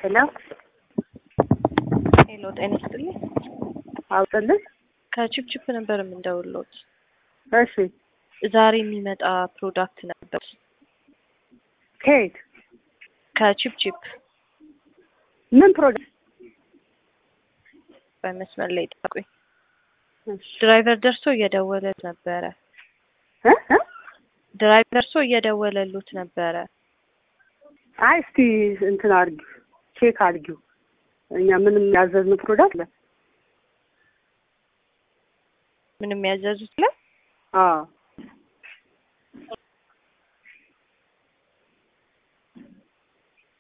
ሄሎ ሄሎ፣ ጤና ይስጥልኝ። አውጥልኝ። ከቺፕቺፕ ነበር የምንደውልዎት። እሺ ዛሬ የሚመጣ ፕሮዳክት ነበር ከየት ከቺፕቺፕ ምን ፕሮዳክት? በመስመር ላይ ጠቁኝ። እሺ ድራይቨር ደርሶ እየደወለ ነበረ። እ እ ድራይቨር ደርሶ እየደወለሉት ነበረ። አይ እስቲ እንትን አድርጊው ቼክ አድርጊው። እኛ ምንም ያዘዝነው ፕሮዳክት አለ? ምንም ያዘዙት ላይ አዎ